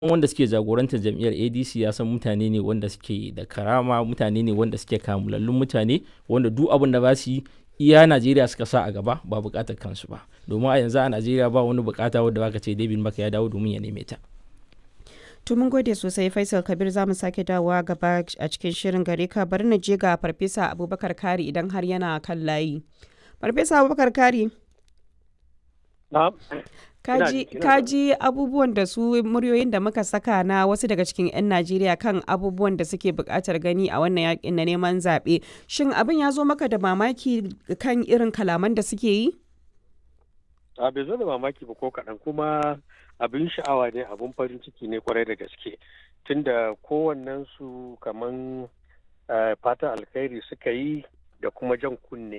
wanda suke jagorantar jam'iyyar adc ya san mutane ne wanda suke da karama mutane ne wanda suke kamulallun mutane wanda duk abin da ba su yi iya najeriya suka sa a gaba ba bukatar kansu ba domin a yanzu a najeriya ba wani bukata wadda baka ce david maka ya dawo domin ya neme ta To mun gode sosai Faisal Kabir za mu sake dawowa gaba a cikin shirin gare ka bari na je ga Farfesa Abubakar Kari idan har yana kan layi. Farfesa Abubakar Kari. Kaji, kaji abubuwan da su muryoyin da muka saka na wasu daga cikin 'yan Najeriya kan abubuwan da suke buƙatar gani a wannan yakin na neman zaɓe. Shin abin ya zo maka da mamaki kan irin kalaman da suke yi? A bai zo da mamaki ba ko kaɗan kuma abin sha'awa ne abin farin ciki ne kwarai da gaske tunda kowannen su kaman fatan alkhairi suka yi da kuma jan kunne